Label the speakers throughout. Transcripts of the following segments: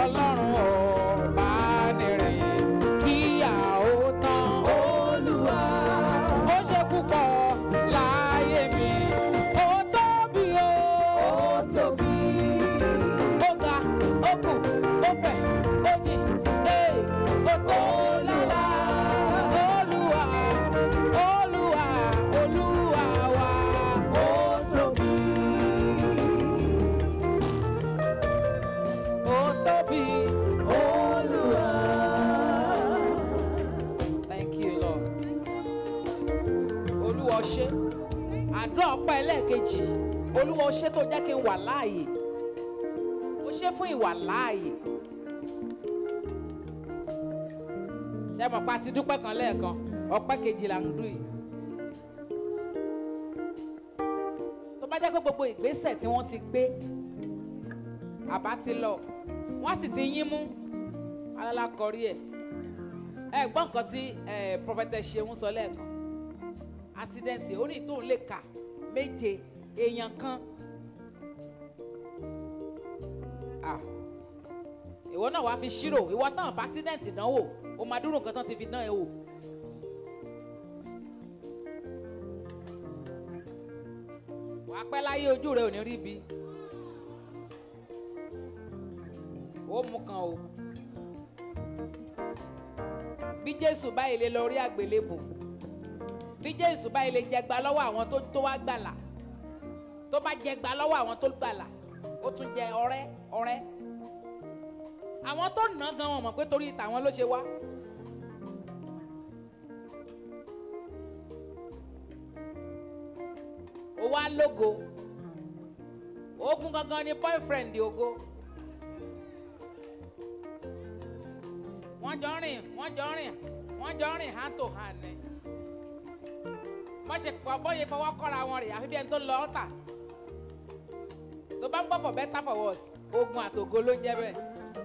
Speaker 1: ọlọ́run ọba nìrìn kíyà ó tán.
Speaker 2: Olúwa.
Speaker 1: ó ṣe púpọ̀ láyé mi ó tóbi o.
Speaker 2: Ó tóbi.
Speaker 1: ó ga ó kù ó fẹ̀ ó jìn ee ó tó lálá. olúwa olúwa olúwa wa.
Speaker 2: Ó tóbi.
Speaker 1: ó tóbi.
Speaker 2: Olúwa.
Speaker 1: Thank you, Lord. Olúwa o ṣé. Àdúrà ọpẹ́ ẹlẹ́ẹ̀kejì. Olúwa o ṣé tó jẹ́ kí n wà láàyè. O ṣé fún ìwà láàyè. Ṣé mọ̀ pa ti dúpẹ́ kan lẹ́ẹ̀kan? Ọpẹ́ kejì là ń dùn yìí. Tó bá jẹ́ pé gbogbo ìgbésẹ̀ tí wọ́n ti gbé, àbá ti lọ, wọ́n sì ti yín mú, alálà kọrí ẹ̀ ẹ gbọ́ nǹkan tí ẹ prọfẹtẹ ṣeun sọ lẹ́ẹ̀kan accident ó ní tóun lè kà méje èèyàn kan Ah. ìwọ náà wàá fi ṣírò ìwọ tán fa accident dánwò o máa dúró nǹkan tán ti fi dán ẹ wò. wàá pẹ́ láyé ojú rẹ ò ní rí bi ó mú kan o bí jésù báyìí lè lọ rí àgbélébù bí jésù báyìí lè jẹgba lọ́wọ́ àwọn tó tó wá gbàlà tó bá jẹgba lọ́wọ́ àwọn tó gbàlà ó tún jẹ ọrẹ́ ọrẹ́ àwọn tó nà gan wọn mọ̀ pé torí tàwọn ló ṣe wá. ó wá lógo ogun gangan ni boyfriend ògo. wọ́n jọ rìn wọ́n jọ rìn wọ́n jọ rìn hand to hand ni. wọ́n ṣe pọ̀ bóyá fọwọ́ kọ́ra wọn rè àfi bí ẹni tó lọ ọ́tà. tó bá ń gbọ́ for better for worse ogun àtògo ló ń jẹ́ bẹ́ẹ̀.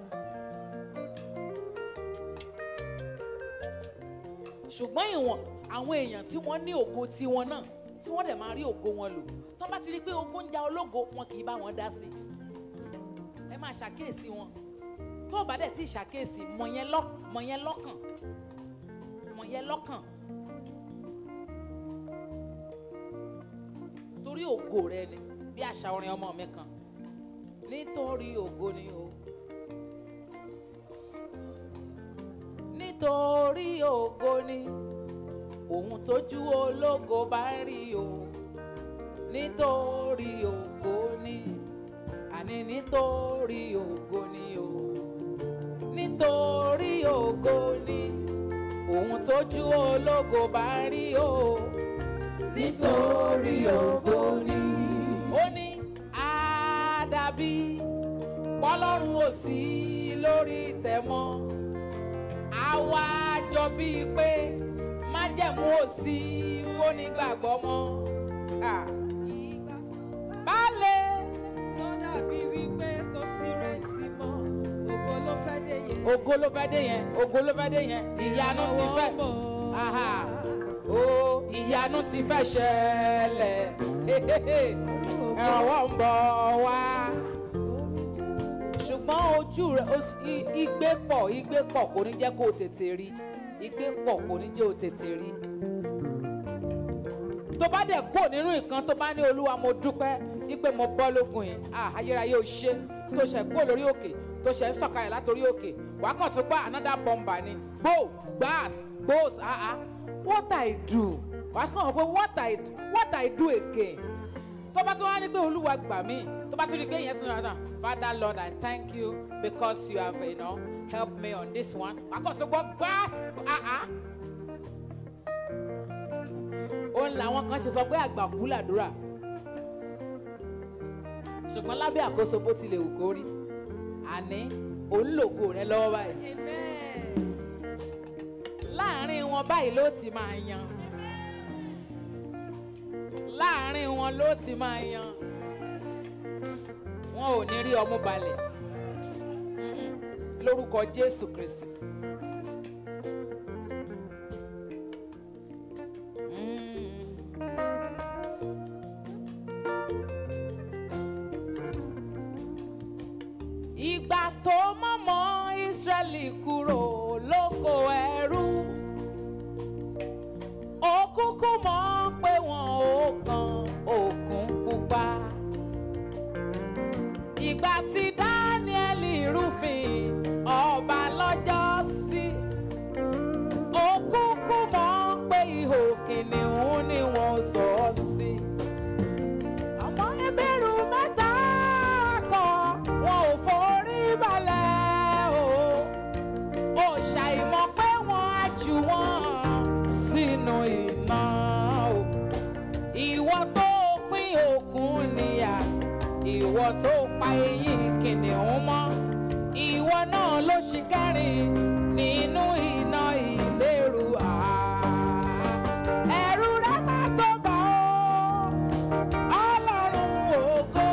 Speaker 1: ṣùgbọ́n ìwọ̀n àwọn èèyàn tí wọ́n ní ògo tiwọn náà tí wọ́n dẹ̀ máa rí ògo wọn lò tó bá ti rí i pé ogun ń ja ológo wọn kì í bá wọn dá sí i ẹ máa ṣàkíyèsí wọn tó o bá dẹ̀ tí ì ṣàkíyèsí mọ̀ yẹn lọ́ mọ̀ yẹn lọ́kàn mọ̀ yẹn lọ́kàn torí ògo rẹ ni bí àṣà orin ọmọ mi kan nítorí ògo ni o nítorí ògo ni ohun tójú ológo bá ń rí o nítorí ògo ni àní nítorí ògo ni o nítorí ògo ni ohun tójú ológo bá ń rí o
Speaker 2: Nítorí ògo ni.
Speaker 1: ó ní àdàbí pọ́lọ́run ò sí lórí ìtẹ́ mọ́ àwa jọ bíi pé májẹ̀mú ò sí fónígbàgbọ́ mọ́ Ah,
Speaker 2: Ìgbà tó bá
Speaker 1: baálé
Speaker 2: sọ dàbí wípé kò sí rẹ̀tì mọ́, ògo ló fẹ́ dé yẹn.
Speaker 1: ògo ló fẹ́ dé yẹn ògo ló fẹ́ dé yẹn ìyanu ti fẹ́ aha o ìyanu ti fẹ́ ṣẹlẹ̀ ìrànwọ́ ń bọ̀ wá ṣùgbọ́n ojú rẹ o- i- igbe pọ̀ igbe pọ̀ kò ní jẹ́ kó o tètè rí igbe pọ̀ kò ní jẹ́ o tètè rí tó bá dẹ̀ kó nínú nǹkan tó bá ní olúwa mo dúpẹ́ wípé mo bọ́ lógun yìí ah ayérayé o ṣe tó ṣe kó lórí òkè tó ṣe ń sọ̀kalẹ̀ látòrí òkè wàá kàn tún gbá another bomber ni gbó gbás gbós ah ah what i do wàá kàn wọ́n pé what i do what i do again tó bá tún wá ní pé olúwa gbà mí tó bá tún rí i pé ìyẹn tún náà father lord i thank you because you have you know, helped me on this one wàá kàn tún gbọ́ gbás ah ah òun làwọn kan ṣe sọ pé àgbà kú làdúrà ṣùgbọ́n lábẹ́ àkóso bó tilẹ̀ wù kó rí àní òun lògo rẹ lọ́wọ́ báyìí
Speaker 2: Amen.
Speaker 1: láàárín wọn báyìí ló ti máa yan láàárín wọn ló ti máa yan wọn ò ní rí ọmú balẹ̀ Mm-mm. lórúkọ jésù kristi. Mm. ìgbà tó mọ̀mọ́ Ísírẹ́lì kúrò lóko ẹrú ó kúkú mọ̀ pé wọn ò kan òkun pupa ìgbà tí Dáníẹ́lì rúfin ọba lọ́jọ́ sí ó kúkú mọ̀ pé ihò kìnìún ni wọ́n sọ ọ́ sí. Àwọn ẹgbẹ̀rún mẹ́ta kan wọn ò forí balẹ̀ o. Ó ṣàìmọ̀ pé wọ́n á jù wọ́n sínú iná o. Ìwọ tó pín òkun níyà, ìwọ tó pa eyín kìnìún mọ́. Ìwọ náà ló ṣì kẹrin nínú iná ìléru àá. Ẹ̀rù rẹ̀ máa tó bà ó ọlọ́run ògo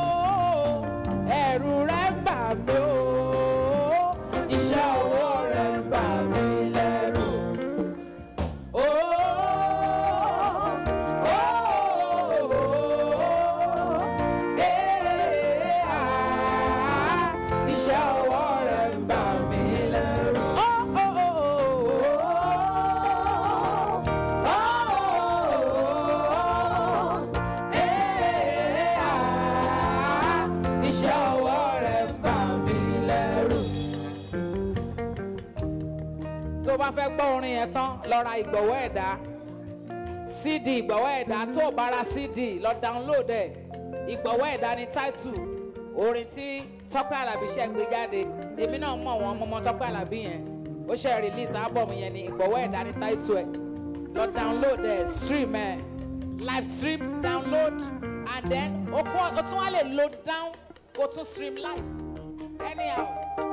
Speaker 1: ẹ̀rù rẹ̀ ń bà mí o iṣẹ́ ọwọ́ rẹ̀ ń bà mí lẹ́rù. Ó, ó, ee, ah, iṣẹ́ ọwọ́ rẹ̀ ń bà mí lẹ́rù. Ó, ó, ó, ó, ee, ah, iṣẹ́ ọwọ́ rẹ̀ ń bà mí lẹ́rù. tó bá fẹ́ gbọ́ orin yẹn tán lọ ra ìgbọ̀wọ́ ẹ̀dá cd ìgbọ̀wọ́ ẹ̀dá tó o bá ra cd lọ download ẹ̀ ìgbọ̀wọ́ ẹ̀dá ni title orin tí tọ́pẹ́ alábí ṣe gbé jáde èmi náà mọ̀ wọ́n mọ́mọ́ tọ́pẹ́ alábí yẹn ó ṣe release album yẹn ni ìgbọ̀wọ́ ẹ̀dá ni title ẹ̀ lọ download ẹ̀ stream ẹ̀ live stream download and then o kún- o tún wá lè load down kó tún stream live anyhow.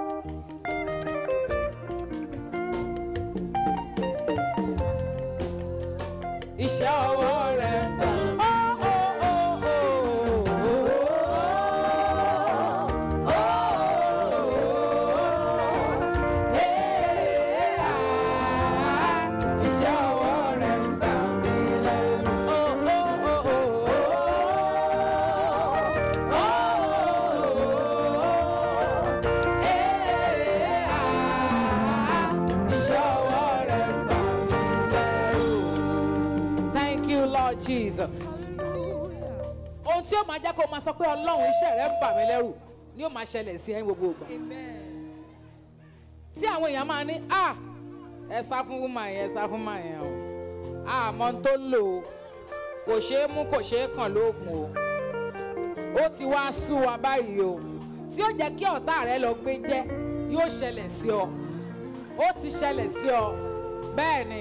Speaker 1: iṣẹ́ ọwọ́ rẹ̀. Iṣẹ́ ọwọ́ rẹ̀ ń bà mí lẹ́rù. Iṣẹ́ ọwọ́ rẹ̀ ń bà mí lẹ́rù. Thank you, Lord Jesus.
Speaker 2: Hallelujah.
Speaker 1: Ohun tí ó máa jẹ́ kó o máa sọ pé Ọlọ́run iṣẹ́ rẹ̀ ń bà mí lẹ́rù ni ó máa ṣẹlẹ̀ sí ẹ ní gbogbo ìgbà.
Speaker 2: Amen.
Speaker 1: Tí àwọn èèyàn máa ní, ah, ẹ sá fún wúmà yẹn, ẹ sá fún mà yẹn o. Àmọ́ tó lò ó, kò ṣeé mú, kò ṣeé kàn lóògùn o. Ó ti wá sú wa báyìí o. Tí ó jẹ́ kí ọ̀tá rẹ lọ gbé jẹ́, yóò ṣẹlẹ̀ sí ọ. Ó ti ṣẹlẹ̀ sí ọ. Bẹ́ẹ̀ ni.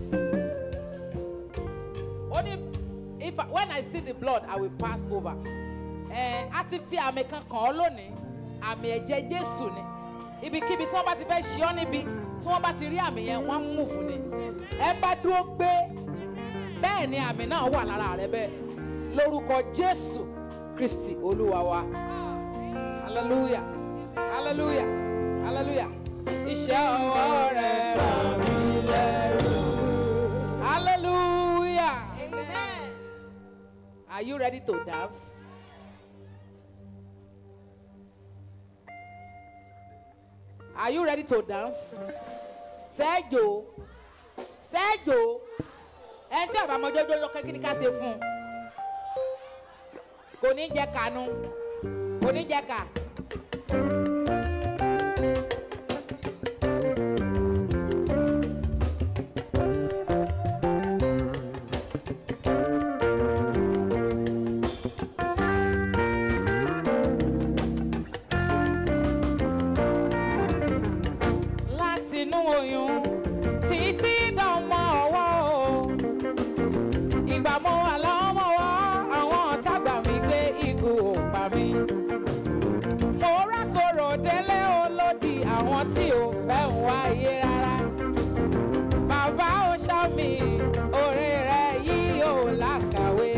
Speaker 1: ó ní if I, when I see the blood I will pass over ẹ a ti fi àmì kan kàn ọ́ lónìí àmì ẹ̀jẹ̀ Jésù ni ibikíbi tí wọ́n bá ti fẹ́ ṣe ọ́ níbi tí wọ́n bá ti rí àmì yẹn wọ́n á mú fún ni ẹ bá dúró gbé bẹ́ẹ̀ ni àmì náà wà lára rẹ bẹ́ẹ̀ lórúkọ Jésù Kristi Olúwa wa hallelujah hallelujah hallelujah iṣẹ́ ọwọ́ rẹ̀ bà mí lẹ́rù hallelujah.
Speaker 2: Amen.
Speaker 1: Are you ready to dance? Are you ready to dance? Sẹ́jò Sẹ́jò ẹni tí àbámọ́jọ́jọ́ lọ kékeré ká ṣe fún un. Kò ní jẹ́ kànú. Kò ní jẹ́ kà. Látinú oyún títí dánmọ́ ọwọ́ o. Ìgbà mo wà lọ́mọ́wọ́ àwọn ọ̀tá gbà mí gbé igun ò pa mí. Mo rákòrò délé olódì àwọn tí ò fẹ́ ń wáyé rárá. Bàbá ó ṣá mi, oore rẹ̀ yìí ò lákàwé.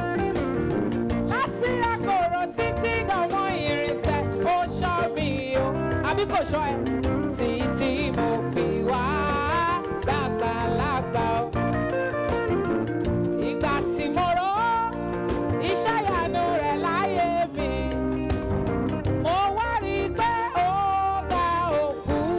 Speaker 1: Láti rákòrò títí dánmọ́ irinṣẹ́ ó ṣọ́ mi o. Àbí kò ṣọ́ ẹ? Títí mo fi wá dàgbàlagbà o ìgbà tí mo rò ó iṣẹ́ ìyanu rẹ̀ láyé mi mo wá rí i pé ó ga òkú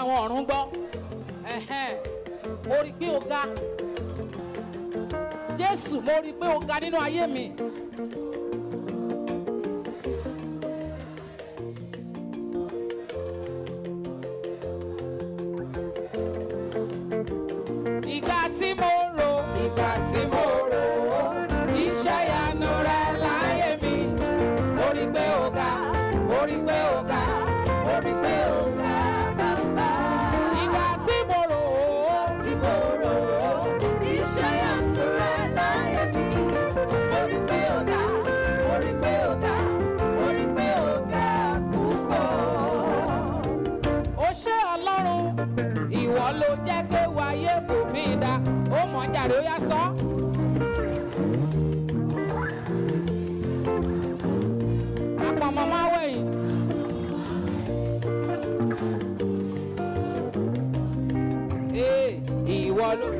Speaker 1: àwọn ọ̀run gbọ́ Ẹ̀hẹ́n. mo rí pé o ga jésù mo rí pé o ga nínú ayé mi. ìgbà tí mo rò ìgbà tí mo rò ó iṣẹ́ ìyanu rẹ láyé mi mo rí pé o ga mo rí pé o ga mo rí pé o ga bàbá. ìgbà tí mo rò ó tí mo rò ó iṣẹ́ ìyanu rẹ láyé mi mo rí pé o ga mo rí pé o ga mo rí pé o ga púpọ̀ ó ṣé ọlọ́run ìwọ ló jẹ́ kéwu ayé fò mí dá ó mọ̀ jàre ó yá sọ. àpamọ́ máa wẹ̀yìn. ee ìwọ ló.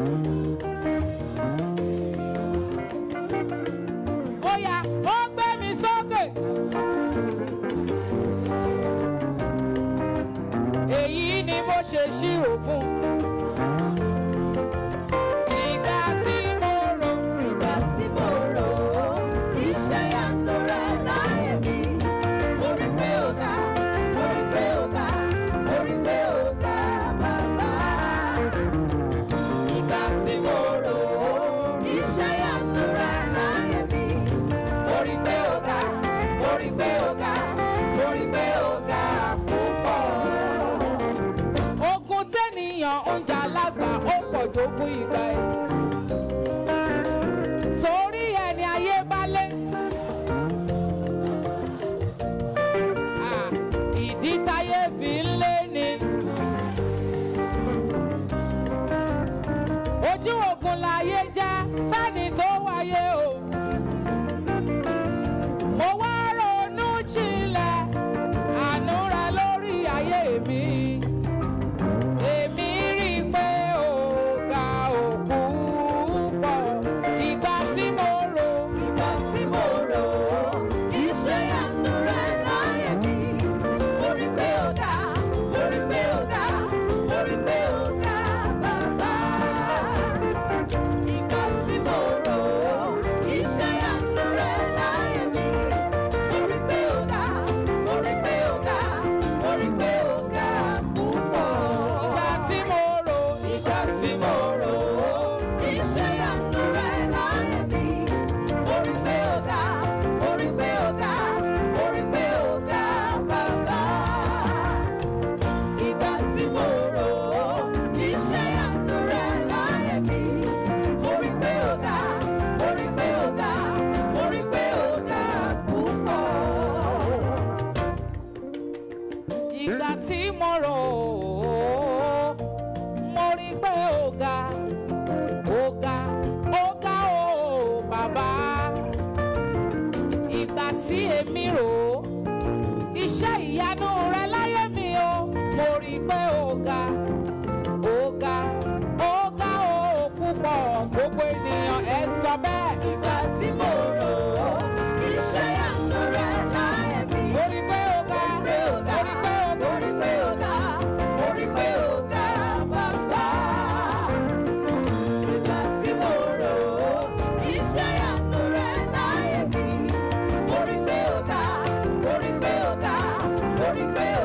Speaker 1: ó yá ó gbé mi sókè. èyí ni mo ṣe ṣírò fún. ìgbà tí mo rò
Speaker 2: Ìgbà tí mo rò ó, iṣẹ́ ìyanu rẹ̀ láyé mi. Mo rí pé ó ga, mo rí pé ó ga, mo rí pé ó ga bàbá. Ìgbà tí mo rò ó, iṣẹ́ ìyanu rẹ̀ láyé mi.
Speaker 1: mo rí pé ó ga mo rí pé ó ga mo rí pé ó ga púpọ̀. ogun tẹ́nìyàn ń jà lágbà ó pọ̀ jogún ìgbà ẹ̀. torí ẹni ayé bá lé. Ah, ìdí táyé fi ń lé ni. ojú ogun láyé já fẹ́ni tó wáyé o. mo wá ronú jinlẹ̀ àánú rẹ lórí ayé mi. èmi rí i pé ó ga òkú pọ̀ ìgbà tí mo rò.
Speaker 2: Ìgbà tí mo rò ó, iṣẹ́ ìyanu rẹ̀ láyé mi. Mo rí pé ó ga, mo rí pé ó ga, mo rí pé ó ga bàbá. Ìgbà tí mo rò ó, iṣẹ́ ìyanu rẹ̀ láyé mi. Mo rí pé ó ga, mo rí pé ó ga, mo rí pé ó ga púpọ̀.
Speaker 1: ìgbà tí mo rò.
Speaker 2: Ìgbà tí mo rò ó, iṣẹ́ ìyanu rẹ̀ láyé mi. Mo rí pé ó ga, mo rí pé ó ga, mo rí pé ó ga bàbá. Ìgbà tí mo rò ó, iṣẹ́ ìyanu rẹ̀ láyé mi. Mo rí pé ó ga, mo rí pé ó ga, mo rí pé ó ga púpọ̀.
Speaker 1: ìgbà tí mo rò ó mo rí pé ó ga ó ga ó ga ó bàbá ìgbà tí èmi rò ó iṣẹ́ ìyanu rẹ láyé mi o mo rí pé ó ga ó ga ó ga ó púpọ̀ gbogbo ènìyàn ẹ sọ bẹ́ẹ̀
Speaker 2: Ìgbà tí mo rò ó, iṣẹ́ ìyanu rẹ̀ láyé mi.
Speaker 1: mo rí pé ó ga
Speaker 2: pé ó ga,
Speaker 1: mo rí pé ó ga.
Speaker 2: mo rí pé ó ga, mo rí pé ó ga bàbá. Ìgbà tí mo rò ó, iṣẹ́ ìyanu rẹ̀ láyé mi. Mo rí pé ó ga, mo rí pé ó ga, mo rí pé ó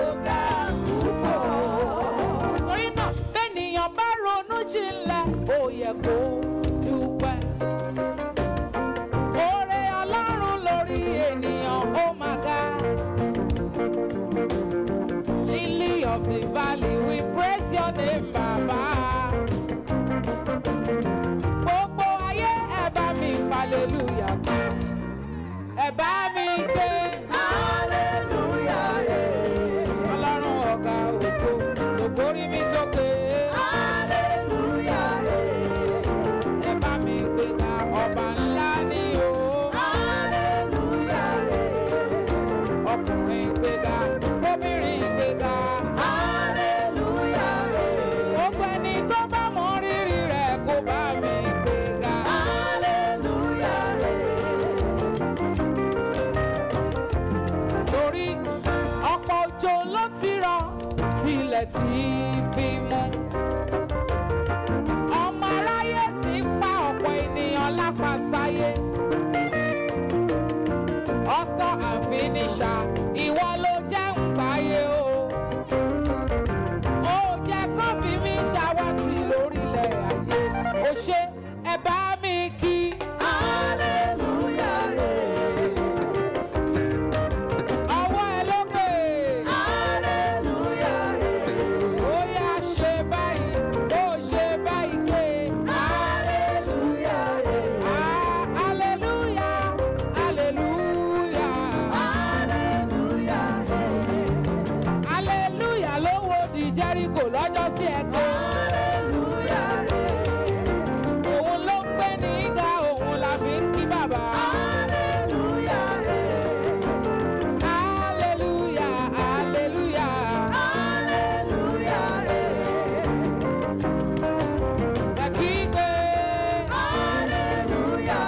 Speaker 1: ilẹ̀ tí fi mú. ọmọ aráyé ti pa ọ̀pọ̀ ènìyàn lápasáyé. ọkọ̀ àfiníṣà ìwọ ló jẹ́ ń gbáyé o. ó jẹ́ kó fi mí ṣàwátì lórílẹ̀ ayé. ó ṣe ẹ bá mi kí.
Speaker 2: Hallelujah.
Speaker 1: ọwọ́ ẹ lókè.
Speaker 2: Hallelujah.
Speaker 1: ó yá ṣe báyìí ó ṣe báyìí ké.
Speaker 2: Hallelujah.
Speaker 1: Ah, hallelujah, hallelujah.
Speaker 2: Hallelujah.
Speaker 1: hallelujah ló wo di jericho lọ́jọ́ sí ẹ̀kọ́.
Speaker 2: Hallelujah.
Speaker 1: òun ló ń gbé ní ga òun la fi ń kí bàbá.
Speaker 2: Hallelujah.
Speaker 1: hallelujah hallelujah.
Speaker 2: Hallelujah.
Speaker 1: ẹ kí pé.
Speaker 2: Hallelujah.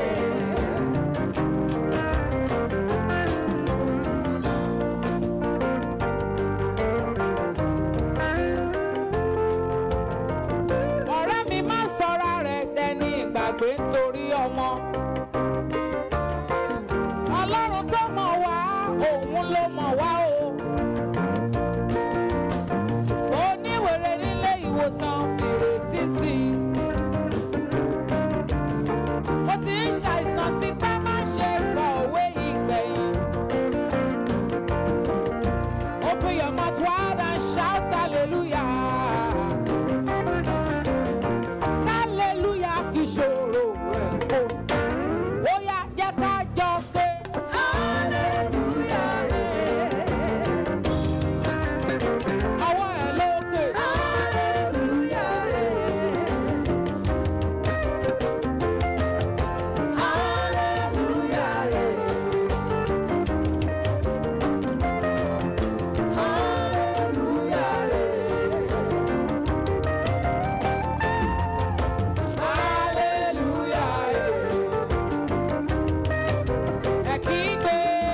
Speaker 1: ọ̀rẹ́ mi má sọra rẹ̀ dẹni ìgbàgbé nítorí ọmọ. ọlọ́run tó mọ̀ wá òun ló mọ̀ wá o. oníwèrè nílé ìwòsàn fìrètí sí i. ó ti ń ṣàìsàn tí pẹ́ má ṣe gbọ́ òwe ìgbẹ̀yìn. Open your mouth wide and shout hallelujah. Hallelujah kì í ṣòro rẹ̀ o. Ó yá jẹ́ ká jọ ké.
Speaker 2: Hallelujah.
Speaker 1: Ọwọ́ ẹ̀ lókè.
Speaker 2: Hallelujah.
Speaker 1: Hallelujah. Ẹ kí gbé.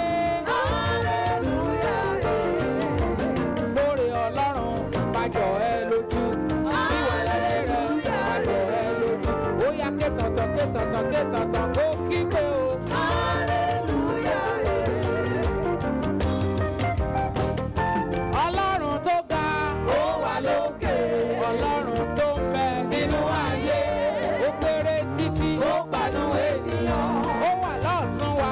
Speaker 1: Lórí Ọlọ́run pàjọ ẹ lójú. Ìwà láyé rẹ̀ pàjọ ẹ lójú. Ó yá ké tọ̀tọ̀ ké tọ̀tọ̀ ké tọ̀tọ̀ kó kí gbé o. Ọlọ́run tó ga. Ó wà lókè. Ọlọ́run tó ń bẹ nínú ayé. Ó kéré títí. Ó gbanú ènìyàn. Ó wà lọ́ọ̀tún wa.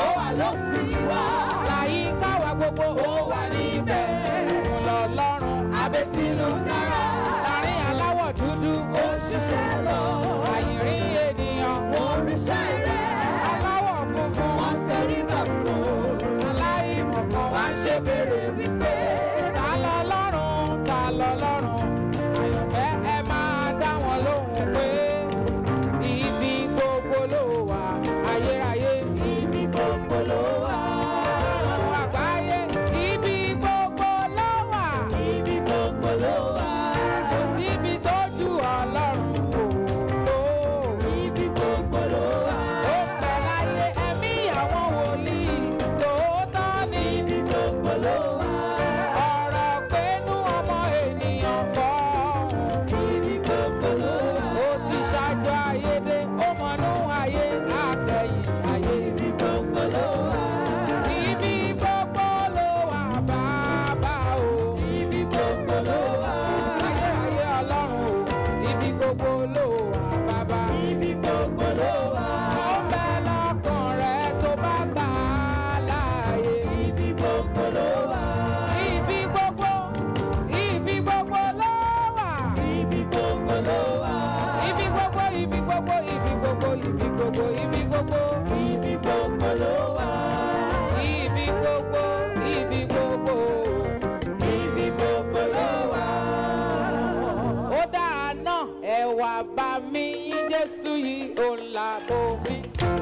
Speaker 1: Láyìíká wa gbogbo. Ó wà níbẹ̀. Òun lọ́lọ́run. Abẹ́tínú dára. Láàrin aláwọ̀ dúdú. Ó
Speaker 2: ṣiṣẹ́ lọ.
Speaker 1: àyìnrí ènìyàn.
Speaker 2: Wọ́n ríṣẹ́ rẹ̀.
Speaker 1: Aláwọ̀ funfun.
Speaker 2: Wọ́n tẹríba fún.
Speaker 1: Aláìmọ̀kan wá ṣe béèrè wípé. Ta lọ́lọ́run? Ta lọ́lọ́run? Àyànfẹ́ ẹ máa dá wọn lóhùn pé ibi gbogbo ló wà ayérayé.
Speaker 2: Ibi gbogbo ló wà.
Speaker 1: Ọ̀run àgbáyé ibi gbogbo ló wà.
Speaker 2: Ibi gbogbo ló wà.
Speaker 1: Kò síbi tó ju ọlọ́run o.
Speaker 2: Ibi gbogbo ló wà.
Speaker 1: Ó pẹ̀ láyé ẹ̀mí àwọn wòlíì tòótọ́ ni.
Speaker 2: Ibi gbogbo ló wà.
Speaker 1: Ọ̀rọ̀ pẹ̀lú ọmọ ènìyàn fọ́ọ̀hún.
Speaker 2: Ibi gbogbo ló wà.
Speaker 1: Ó ti ṣáájú ayédè, ó mọ̀nú ayé, àkẹ́yìn ayé.
Speaker 2: Ibi gbogbo ló wà.
Speaker 1: Ibi gbogbo ló wà bàbá o.
Speaker 2: Ibi gbogbo ló wà.
Speaker 1: Ayérayé ọlọ́run o. Ibi gbogbo ló wà bàbá.
Speaker 2: Ibi gbogbo ló wà.
Speaker 1: Ó bẹ lọ́kàn rẹ tó bá gbà á láàyè.
Speaker 2: Ibi gbogbo ló wà.
Speaker 1: Ibi gbogbo, ibi gbogbo ló wà.
Speaker 2: Ibi gbogbo ló wà.
Speaker 1: Ibi gbogbo, ibi gbogbo, ibi gbogbo, ibi gbogbo, ibi gbogbo.
Speaker 2: Ibi gbogbo ló wà.
Speaker 1: Ibi gbogbo, ibi gbogbo.
Speaker 2: Ibi gbogbo ló wà.
Speaker 1: Ó dára náà, ẹ wá bá mi yín Jésù yìí, ó ń la bomi.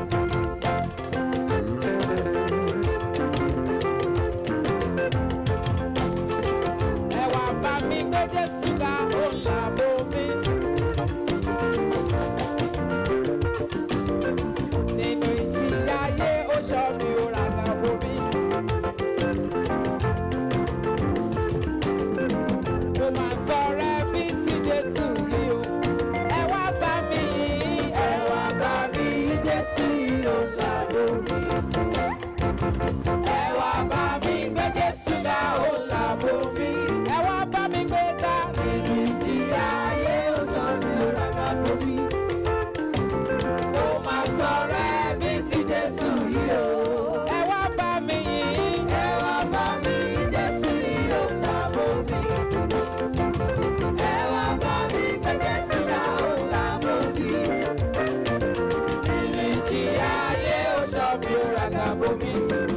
Speaker 1: Ẹ wá bá mi gbé Jésù ga, ó ń la bomi. Nínú ìjì ayé, ó ṣọ́ mi, ó ra la bomi. mi ó ràgà bomi.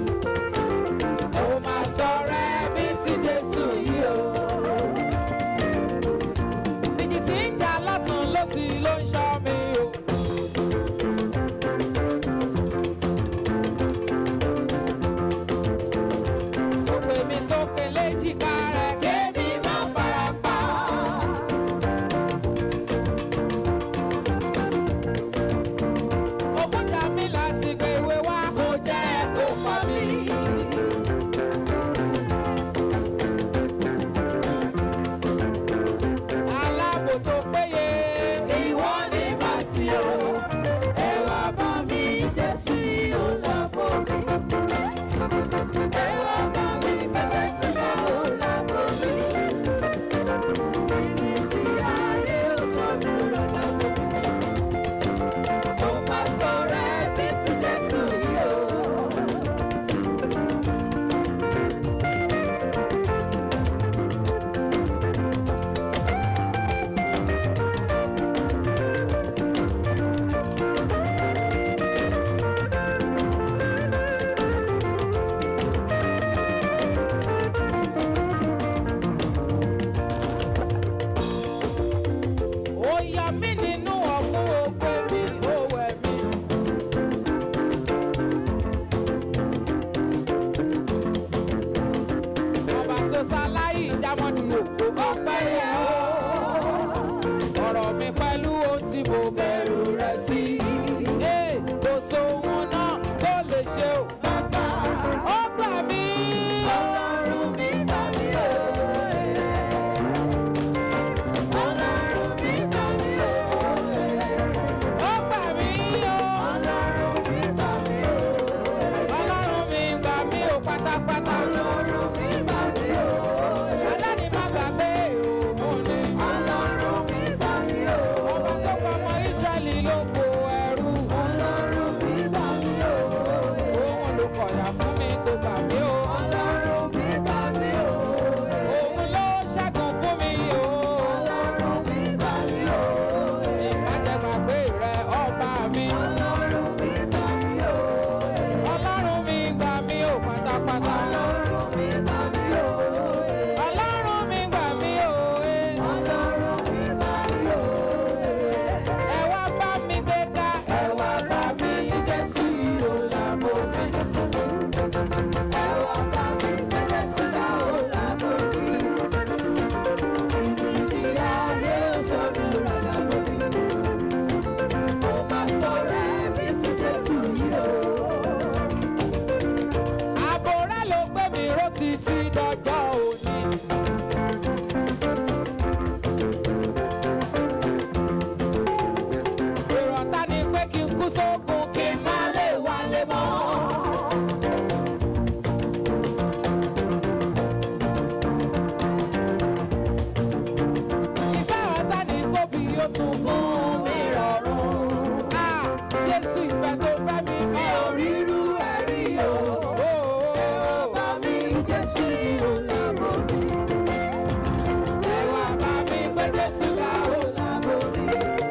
Speaker 1: Ó máa sọ̀rọ̀ ẹbí tí Jésù yìí o. Ìjì tí ń jà lọ́tún lọ́sì ló ń ṣọ́ mi o. Ó gbé mi sókè léjìká rẹ̀ kémi má fara pa. Ogún jà mí láti gbé ìwé wá kó jẹ́ kó pa mí. Aláàbò tó péye.
Speaker 2: Ìwọ ni màá sí o, ẹ wá bá mi Jésù yóò lábọ̀ mi. Ẹ wá bá mi bẹ̀rẹ̀ sí yóò lábọ̀ mi. Ibi tí ayé ò sọ mi rọ̀ lábọ̀ mi. Mo máa sọ̀rọ̀ ẹbí tí Jésù yóò.
Speaker 1: Ó yọ mí nínú ọ̀fun ògbé mi, ó wẹ̀ mí. Ọba tó ṣaláyì jámọ́dù òkú ọpẹ́ yẹ ó. Ọ̀rọ̀ mi pẹ̀lú ohun tí mo bẹ̀rù rẹ̀ sí. Ee, kò sóhun náà tó lè ṣe o. Ó gbà mí.
Speaker 2: Ọlọ́run mi bá mi o. Ọlọ́run mi bá mi o.
Speaker 1: Ó gbà mí o.
Speaker 2: Ọlọ́run mi bá mi o.
Speaker 1: Ọlọ́run mi gbà mí o pátápátá.
Speaker 2: Ọlọ́run mi bá mi o.
Speaker 1: Adáni má gbàgbé òun ni.
Speaker 2: Ọlọ́run mi bá mi o.
Speaker 1: Ọba tó pa ọmọ Ísírẹ́lì ló kó ẹrú.
Speaker 2: Ọlọ́run mi bá mi o.
Speaker 1: Òun ló kọ̀yà fún mi tó gbà mí o.
Speaker 2: Ọlọ́run mi bá mi o.
Speaker 1: Òun ló ṣẹ́gun fún mi o.
Speaker 2: Ọlọ́run mi bá mi o.
Speaker 1: Ìbájẹ́gbàgbé rẹ ọba mi.
Speaker 2: Ọlọ́run mi bá mi o.
Speaker 1: Ọlọ́run mi gbà mí o pátápátá.
Speaker 2: Ọlọ́run mi bá mi o.
Speaker 1: Ọlọ́run mi gbà mí o. eh.
Speaker 2: Ọlọ́run mi bá mi o.
Speaker 1: Ẹ wá bá mi gbéga. Ẹ wá bá mi yìn Jésù yìí o làbò mi.
Speaker 2: Ẹ wá bá mi bẹ̀rẹ̀ sí yóò lábọ̀ mi. Ibi tí ayé ò sọ mi rà lábọ̀ mi. Mo máa sọ̀rọ̀ ẹbí tí Jésù yìí o.
Speaker 1: Àbò rẹ̀ ló gbé mi ró títí dọjọ́ òní. Ìrọ̀tá ni pé kí n kú sógun kí n má lè wálé mọ́. Ìfẹ́ ọ̀tá ni kó bí ó sunkún mi rọrùn. Ah, Jésù ìfẹ́ tó fẹ́ mi mi ò rírú ẹ̀rí o.
Speaker 2: Bá mi Jésù yìí o lábọ̀ mi.
Speaker 1: Ẹ wá bá mi gbé Jésù ga o.
Speaker 2: Lábọ̀ mi.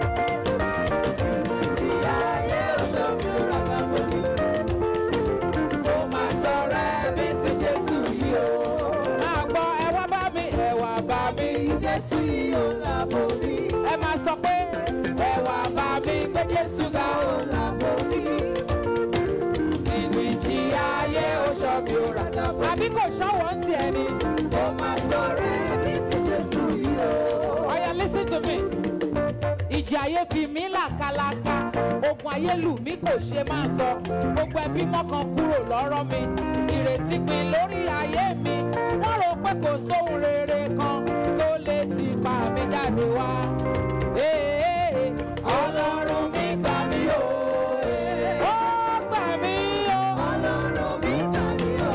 Speaker 2: Ibi tí ayé ò sọ mi rà lábọ̀ mi.
Speaker 1: Mo máa sọ̀rọ̀ ẹbí tí Jésù yìí o. Máa gbọ́ ẹ wá bá mi, ẹ wá bá mi.
Speaker 2: Jésù yìí o lábọ̀ mi.
Speaker 1: Ẹ máa sọ pé ẹ wá bá mi gbé Jésù ga o.
Speaker 2: Lábọ̀ mi.
Speaker 1: Nínú ìjì ayé ó ṣọ́ mi ó rà. Àbí kò ṣọ́wọ́ ń tiẹ̀ ni?
Speaker 2: Mo máa sọ̀rọ̀ ẹbí tí Jésù yìí o.
Speaker 1: Oya listen to me. Ìjì ayé fi mí làkàlàkà. Ogun ayé lù mí kò ṣe máa sọ. Gbogbo ẹbí mọ́kàn kúrò lọ́rọ̀ mi. Ìrètí pin lórí ayé mi. Wọ́n rò pé kò sóhun rere kan tó lè ti pa mí jáde wá. Ee, Ọlọ́run mi gbà mí o. Ó gbà mí o.
Speaker 2: Ọlọ́run mi gbà mí o.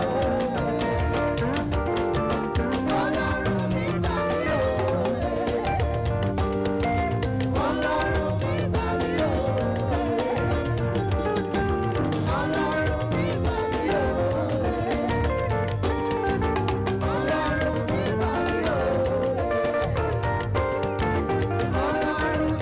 Speaker 2: Ọlọ́run mi gbà mí o. Ọlọ́run mi gbà mí o. Ọlọ́run mi gbà mí o. Ọlọ́run mi gbà mí o.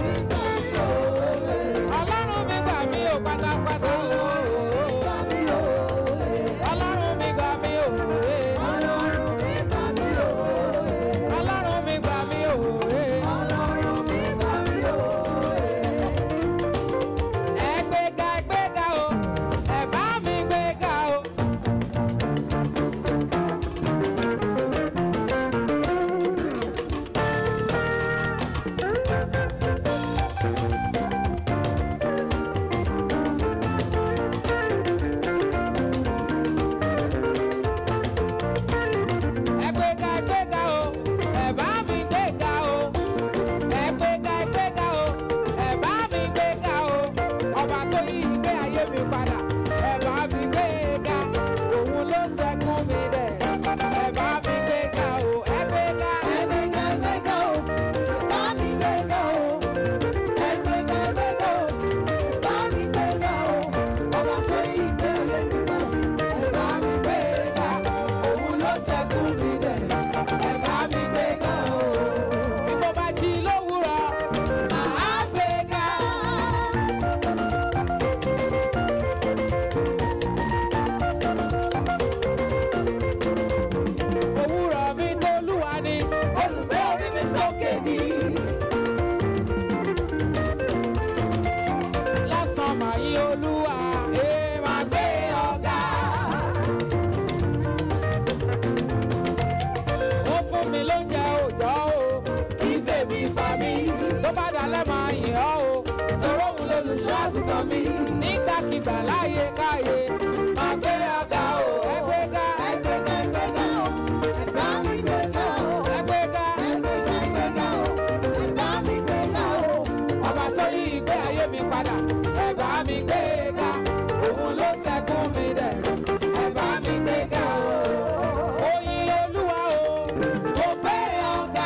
Speaker 2: ọkàn mi.
Speaker 1: nígbàkigbà láyé káyé
Speaker 2: Máa gbé ọ̀gá o.
Speaker 1: ẹgbẹ́gá
Speaker 2: Ẹgbẹ́gá ẹgbẹ́gá o. Ẹ̀bá mi gbéga o.
Speaker 1: ẹgbẹ́gá
Speaker 2: Ẹgbẹ́gá ẹgbẹ́gá o. Ẹ̀bá mi gbéga o.
Speaker 1: ọba tó yí ìgbé ayé mi padà ẹ bá mi gbé ga òun ló ṣẹ́gun mi dẹ̀rù ẹ bá mi gbé ga o. oyin olúwa o mo gbé ọ̀gá.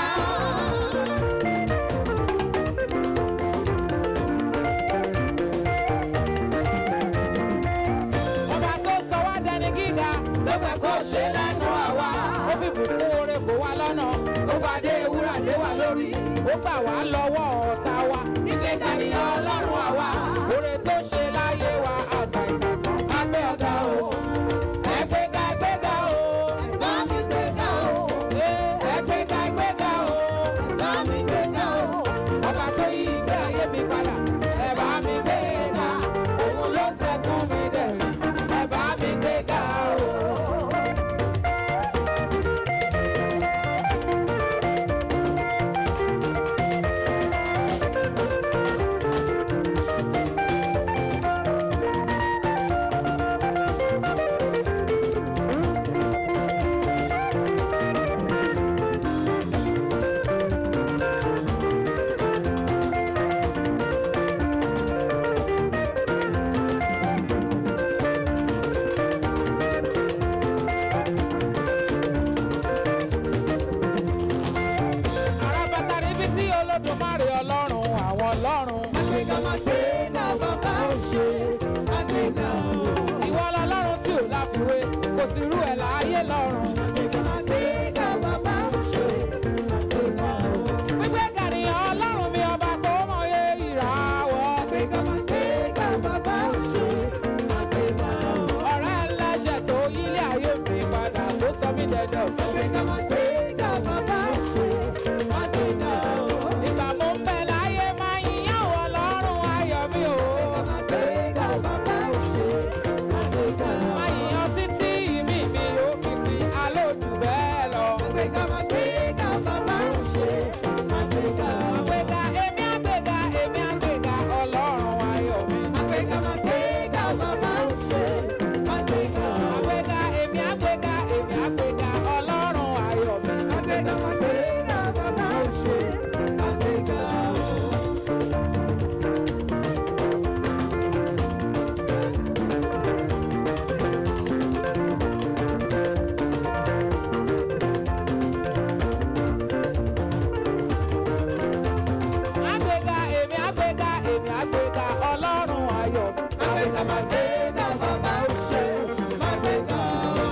Speaker 1: ọba tó sọ wá dẹni gíga tó fẹ́ kó ṣe lẹ́nu àwa ó fi bùkún oore kó wá lọ́nà ó fàdé ewúrà dé wa lórí ó gbà wá lọ́wọ́ ọ̀tá wa ìgbéga ni ọlọ́run àwa oore tó ṣe láyé wa àgbà ìgbàgbọ́ á gbé ọ̀gá o ẹgbẹ́ga ẹgbẹ́ga o
Speaker 2: Ẹ̀bá mi gbéga o.
Speaker 1: ee, ẹgbẹ́ga ẹgbẹ́ga o
Speaker 2: Ẹ̀bá mi gbéga o.
Speaker 1: ọba tó yí ìgbé ayé mi padà ẹ bá mi gbé ga òun ló ṣẹ́gun mi dẹ̀rù ẹ bá mi gbé ga o. àràbàtà níbi tí olódùmarè ọlọ́run àwọn ọlọ́run.
Speaker 2: Àgbéga máa gbéga bàbá ò ṣe. Àgbéga o.
Speaker 1: ìwọ lọlọ́run tí ò láfiwé kò sí irú ẹ̀ láàyè lọ́run.
Speaker 2: Àgbéga máa gbéga bàbá ò ṣe. Àgbéga o.
Speaker 1: gbígbé gànìyàn ọlọ́run mi ọba tó mọye ìràwọ̀.
Speaker 2: Àgbéga máa gbéga bàbá ò ṣe. Àgbéga o.
Speaker 1: ọ̀rẹ́ ẹlẹ́ṣẹ̀ tó yílé ayé mi padà tó sọ mí dẹ̀dọ̀ fún.
Speaker 2: Àgbéga máa gbéga bàbá ò ṣe. Àgbéga o.
Speaker 1: ìgbà mo ń bẹ láyé máa yíyàn wọ lọ́rùn ayọ̀ mi o.
Speaker 2: Àgbéga máa gbéga bàbá ò ṣe. Àgbéga o.
Speaker 1: máa yíyan títí ìmí mi yóò fi pin alóòdù bẹ́ẹ̀ lọ.
Speaker 2: Àgbéga máa gbéga bàbá ò ṣe. Àgbéga o.
Speaker 1: àgbéga èmi àgbéga èmi àgbéga ọlọ́run ayọ̀ mi.
Speaker 2: Àgbéga máa gbéga bàbá ò ṣe. Àgbéga o.
Speaker 1: àgbéga èmi àgbéga èmi àgbéga ọlọ́run ayọ̀ mi.
Speaker 2: Àgbéga máa gbéga bàbá ò ṣe. Àgbéga o.
Speaker 1: àgbéga èmi àgbéga èmi àgbéga ọlọ́run ayọ̀ mi.
Speaker 2: Àgbéga máa gbéga bàbá ò ṣe. Àgbéga o.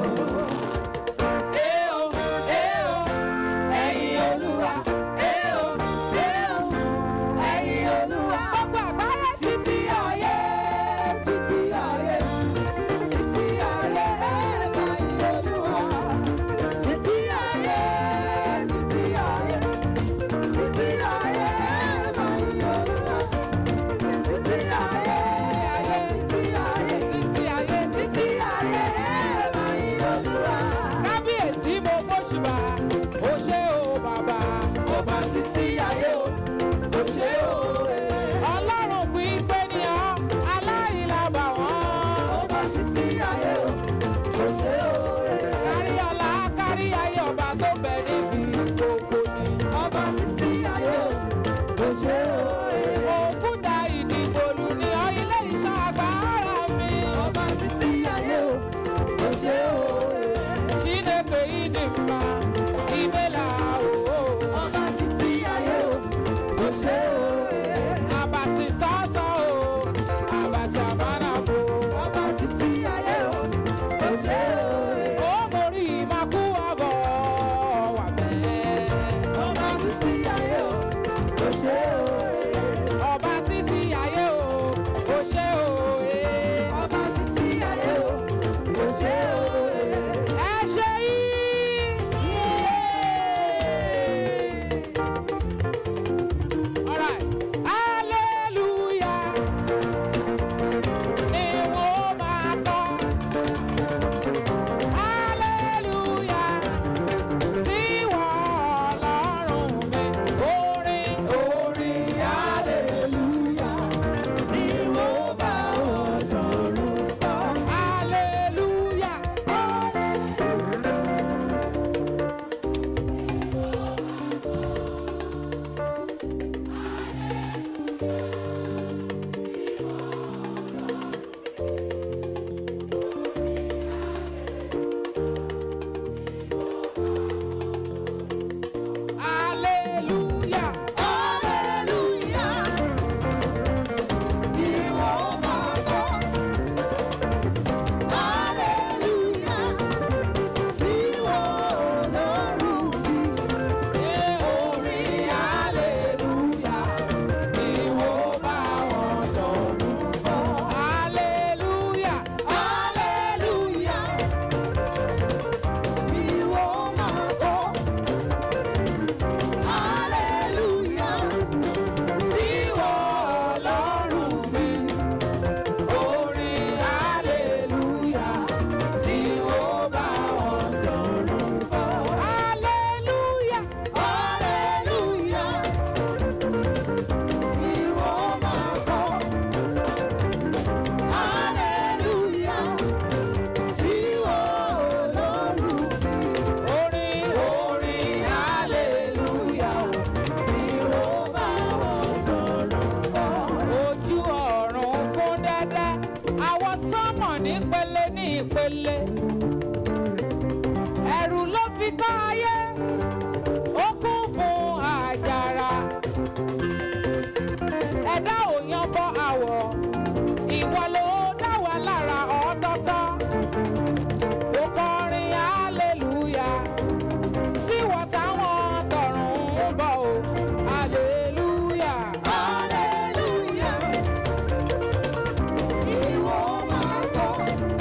Speaker 1: Eo, eo, ẹ̀yin Olúwa. Eo, eo, ẹ̀yin Olúwa. Gbogbo àgbáyé
Speaker 2: Títí ayé, títí ayé, títí ayé, ẹ máa yìn Olúwa. Títí ayé, títí ayé, títí ayé, ẹ máa yìn Olúwa. Títí ayé, títí ayé,
Speaker 1: títí ayé títí.
Speaker 2: títí ayé, ẹ máa yìn Olúwa.
Speaker 1: Kábíyèsí mo gbóṣùbà, ó ṣé o bàbá.
Speaker 2: Ọba títí ayé o, ó ṣe o.
Speaker 1: Ọlọ́run kì í pé ní ọ́, aláìlábà wọ́n.
Speaker 2: Ọba títí ayé o, ó ṣe o.
Speaker 1: Kárí ọlá, kárí ayé ọba tó bẹ níbi gbogbo ni.
Speaker 2: Ọba títí ayé o, ó ṣe o.
Speaker 1: Òkúta ìdìbòlù ni ọ ilé iṣẹ́ agbára mi.
Speaker 2: Ọba títí ayé o, ó ṣe o.
Speaker 1: Chineke ịdị mma, imela o.
Speaker 2: Ọba títí ayé o, ó ṣe o.
Speaker 1: Abasi sọ́sọ́ o, abasi àmàlàbò.
Speaker 2: Ọba títí ayé o, ó ṣe o.
Speaker 1: Ó mórí ìmakú àbọ̀ wà mẹ́.
Speaker 2: Ọba títí ayé o, ó ṣe o.
Speaker 1: Ọba títí ayé o, ó ṣé o. eh.
Speaker 2: Ọba títí ayé o, ó ṣe o.
Speaker 1: Ẹ ṣe yí. ní ìpele ní ìpele ẹ̀rù ló fi kọ́ ayé ó kún fún àjàrà ẹ̀dá ò yan bọ́ àwọ̀ ìwọ ló dá wa lára ọ̀ọ́dọ́tọ́ ó kọrin hallelujah sí wọ́n táwọn tọ̀run ń bọ̀ o hallelujah.
Speaker 2: Hallelujah. Ìwọ máa gbọ́.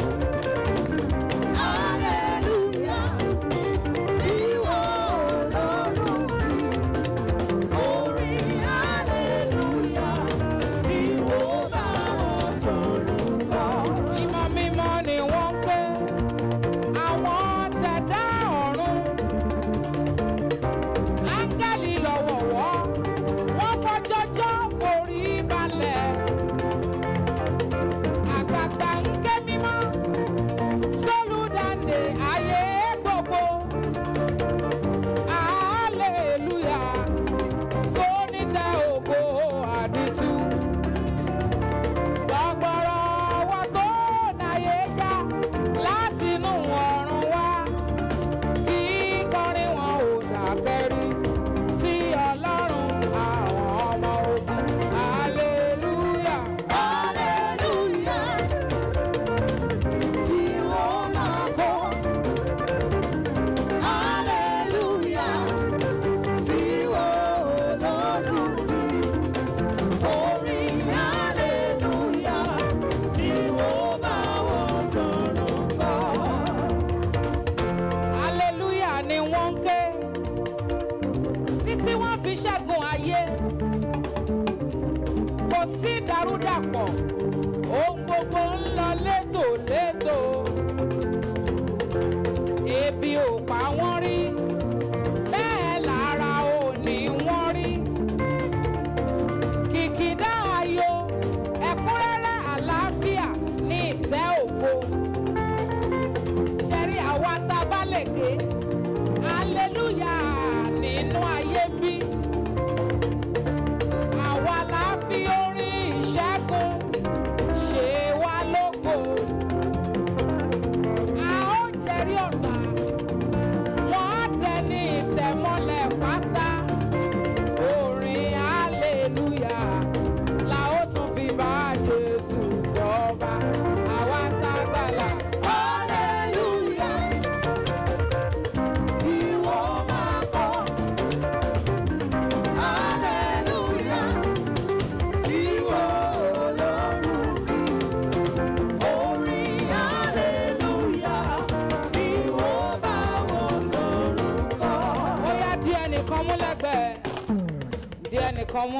Speaker 2: Hallelujah. Tiwọ Ọlọ́run mi. Orin hallelujah. Ìwọ bá wọn tọrùn lọ.
Speaker 1: Mímọ́ mímọ́ ni wọ́n ń pè àwọn tẹ̀dá ọ̀run. Áńgẹ́lì lọ́wọ̀wọ́, wọ́n fọjọ́jọ́ forí balẹ̀. Àgbààgbà ń ké mímọ́, sólùdáǹdè ayé gbogbo. Hallelujah, sónítẹ̀ ògo àdìtú gbọgbọrọ ọwọ́ tó náyé já látinú ọ̀run wá kí kọrin wọn ò dàkẹ́rí sí ọlọ́run àwọn ọmọ ogun hallelujah.
Speaker 2: Hallelujah. Ìwọ máa gbọ́. Hallelujah. Tiwọ Ọlọ́run mi. Orin hallelujah. Ìwọ bá wọn tọrùn lọ.
Speaker 1: hallelujah ni wọ́n ń ké títí wọ́n fi ṣẹ́gun ayé kò sí ìdàrúdàpọ̀ ohun gbogbo ń lọ létòlétò ebi ò pa wọ́n rí bẹ́ẹ̀ lára ò ní wọ́n rí kìkìdá ayọ̀ ẹ̀kúnrẹ́rẹ́ àlàáfíà ní ìtẹ́ ògo ṣẹ́rí àwa tá a bá lè ké hallelujah nínú ayé bí àwa la fi orin ìṣẹ́gun ṣe wá lógo a ó jẹ́rí ọ̀tá wọ́n á dẹni ìtẹ̀mọ́lẹ̀ pátá orin hallelujah la ó tún fi bá Jésù jọba àwa tá a gbàlà.
Speaker 2: Hallelujah. Ìwọ máa gbọ́. Hallelujah. Tiwọ Ọlọ́run mi. Orin hallelujah. Ìwọ bá wọn tọrùn lọ.
Speaker 1: ó yá di ẹnìkan mú lẹ́gbẹ̀ẹ́ di ẹnìkan mú.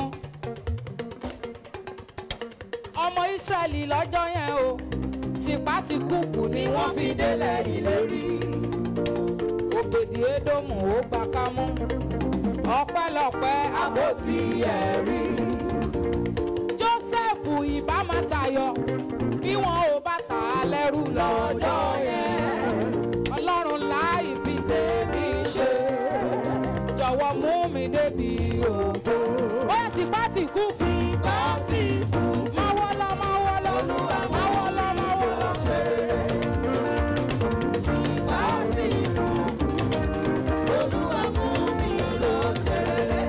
Speaker 1: ọmọ Ísírẹ́lì lọ́jọ́ yẹn o tìpá ti kúkú ni wọ́n fi délẹ̀ ìlérí. ògbèdì édòmù ó gbà ká mú ọpẹ́lọpẹ́
Speaker 2: Àpótí ẹ̀rí.
Speaker 1: Jósẹ́fù ìbá máa tayọ bí wọn ò bá tà á lẹ́rú lọ́jọ́ yẹn. Ọlọ́run láì fi tèmi ṣe jọ̀wọ́ mú mi débi ògo. ó yẹ tìpá tì kú.
Speaker 2: Tìpá ti kú.
Speaker 1: máa wọ́ lọ máa wọ́ lọ
Speaker 2: Olúwa
Speaker 1: máa wọ́ lọ máa wọ́ lọ.
Speaker 2: ṣe rere. Tìpá ti kú. Olúwa mú mi lọ ṣe rere.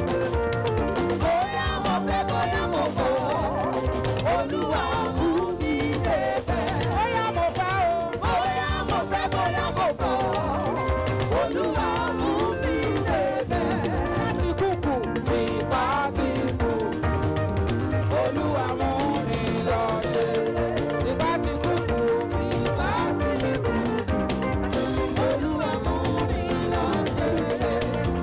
Speaker 2: Bóyá mo fẹ́ bóyá mo kọ̀. Olúwa mú mi débẹ̀.
Speaker 1: ó yá mo fẹ́ o.
Speaker 2: Bóyá mo fẹ́ bóyá mo kọ̀. Olúwa mú mi débẹ̀.
Speaker 1: láti kúkú.
Speaker 2: Tìpá ti kú. Olúwa mú mi lọ ṣe rere.
Speaker 1: tìpá ti kúkú.
Speaker 2: Tìpá ti kú. Olúwa mú mi lọ ṣe rere.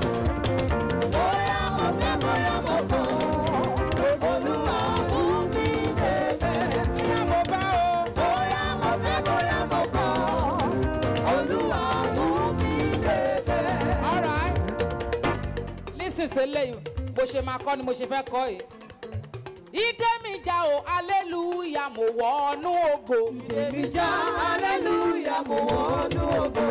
Speaker 2: Bóyá mo fẹ́ bóyá mo kọ̀. Olúwa mú mi débẹ̀.
Speaker 1: ó yá mo fẹ́ o.
Speaker 2: Bóyá mo fẹ́ bóyá mo kọ̀. Olúwa mú mi débẹ̀.
Speaker 1: All right. Listen sí eléyìí bó ṣe máa kọ́ ni mo ṣe fẹ́ kọ́ yìí. Ìdè mi já o, hallelujah, mo wọnú ògo.
Speaker 2: Èmi já hallelujah mo wọnú ògo.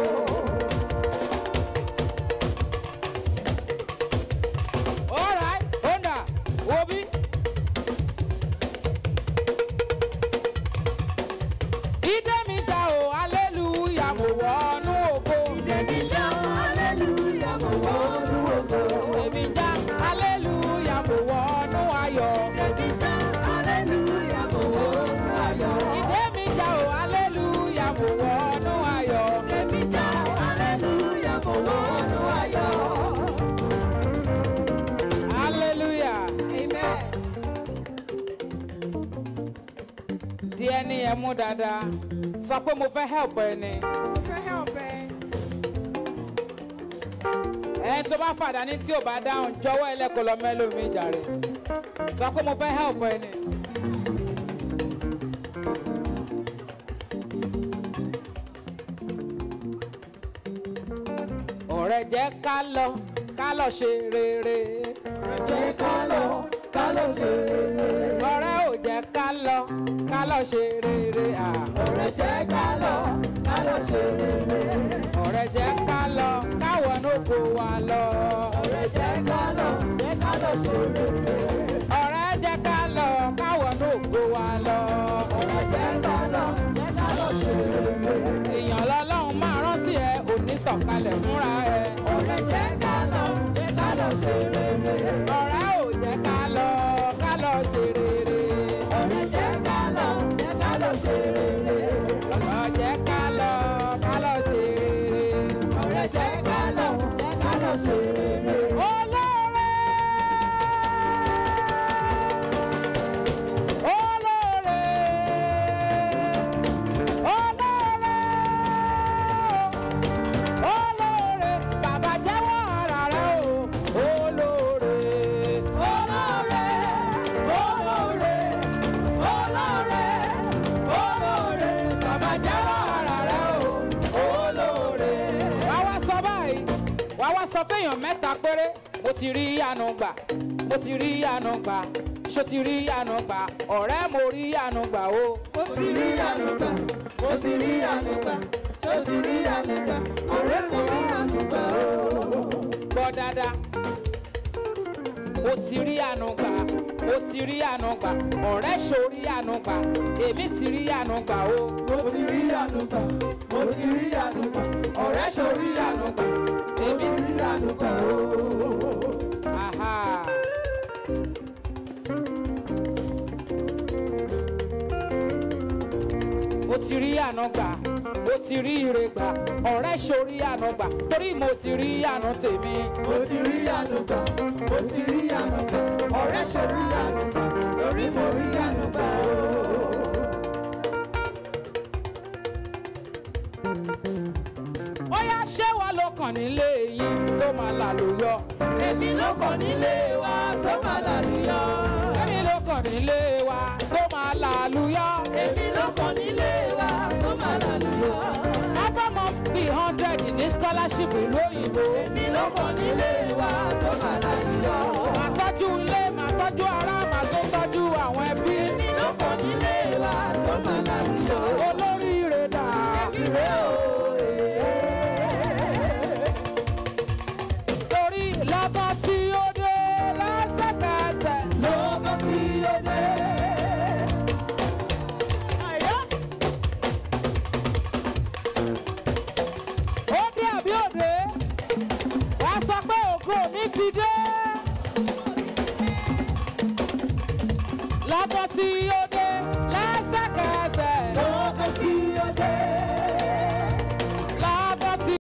Speaker 1: All right, Honda, Obi. mo wọnú ayọ̀.
Speaker 2: Èmi já hallelujah mo wọnú ayọ̀.
Speaker 1: hallelujah.
Speaker 2: Amen.
Speaker 1: di ẹni yẹn mú dáadáa sọ pé mo fẹ́ help ẹni.
Speaker 2: Mo fẹ́ help ẹ.
Speaker 1: ẹni tó bá fàdá ní tí ò bá dáhùn jọ̀wọ́ ẹlẹ́kọ̀ọ́ lọ mẹ́lòmí jàre sọ pé mo fẹ́ help ẹni. ọ̀rẹ́ jẹ́ ká lọ ká lọ ṣe rere.
Speaker 2: Jẹ́ ká lọ, ká lọ ṣe rere.
Speaker 1: ọ̀rẹ́ ò jẹ́ ká lọ ká lọ ṣe rere. ah.
Speaker 2: Ọ̀rẹ́ jẹ́ ká lọ, ká lọ ṣe rere.
Speaker 1: ọ̀rẹ́ jẹ́ ká lọ káwọn náà kó wa lọ.
Speaker 2: Ọ̀rẹ́ jẹ́ ká lọ, jẹ́ ká lọ ṣe rere.
Speaker 1: ọ̀rẹ́ jẹ́ ká lọ káwọn náà kó wa lọ.
Speaker 2: Ọ̀rẹ́ jẹ́ ká lọ, jẹ́ ká lọ ṣe rere.
Speaker 1: èèyàn lọ́lọ́run máa rán sí ẹ òní sọ̀kalẹ̀ fúnra ẹ.
Speaker 2: Ọ̀rẹ́ jẹ́ ká lọ, jẹ́ ká lọ ṣe rere.
Speaker 1: ọ̀rẹ́ ò jẹ́ ká lọ ká lọ ṣe rere.
Speaker 2: Ọ̀rẹ́ jẹ́ ká lọ, jẹ́ ká lọ ṣe rere.
Speaker 1: ọ̀rọ̀ jẹ́ ká lọ ká lọ ṣe rere.
Speaker 2: Ọ̀rẹ́ jẹ́ ká lọ, jẹ́ ká lọ ṣe rere.
Speaker 1: olóore olóore olóore olóore bàbá jẹ́wọ́ ara rẹ o olóore
Speaker 2: Olóore, olóore, olóore, olóore.
Speaker 1: bàbá jẹ́wọ́ ara rẹ o olóore. wàá wá sọ báyìí wàá wá sọ fẹ́yàn mẹ́ta péré mo ti rí àánú gbà mo ti rí àánú gbà ṣó ti rí àánú gbà ọ̀rẹ́ mo rí àánú gbà o.
Speaker 2: Mo ti rí ànúgbà, mo ti rí ànúgbà, mo ti rí ànúgbà, ọ̀rẹ́ mo rí ànúgbà o.
Speaker 1: gbọ́ dáadáa. mo ti rí àánú gbà mo ti rí àánú gbà ọ̀rẹ́ ṣorí àánú gbà èmi ti rí àánú gbà o.
Speaker 2: Mo ti rí ànúgbà, mo ti rí ànúgbà, ọ̀rẹ́ ṣorí ànúgbà, èmi ti rí ànúgbà o.
Speaker 1: Aha. mo ti rí àánú gbà mo ti rí ire gbà ọ̀rẹ́ ṣorí àánú gbà torí mo ti rí àánú tèmi.
Speaker 2: Mo ti rí ànúgbà, mo ti rí ànúgbà, ọ̀rẹ́ ṣorí ànúgbà, lórí mo rí ànúgbà o.
Speaker 1: ó yá ṣé wàá ló kàn nílé yín tó máa lálùyọ.
Speaker 2: Èmi ló kàn nílé wa tó máa lálùyọ.
Speaker 1: èmi ló kàn nílé wa tó máa lálùyọ.
Speaker 2: Èmi ló kàn nílé wa tó máa lálùyọ.
Speaker 1: afẹ́mọ́ bíi hundred ní scholarship ìlú òyìnbó.
Speaker 2: Èmi ló kàn nílé wa tó máa lálùyọ.
Speaker 1: màá tọ́jú ilé màá tọ́jú ará màá tó tọ́jú àwọn ẹbí.
Speaker 2: Èmi ló kàn nílé wa tó máa lálùyọ.
Speaker 1: olóríire dà.
Speaker 2: Ìrè o.
Speaker 1: torí lọ́gán tí ó dé lẹ́sẹ̀kẹsẹ̀.
Speaker 2: Lọ́gán tí ó dé. Àyà.
Speaker 1: ó dé àbí òde wàá sọ pé ògo mi ti dé. lọ́gán tí ó dé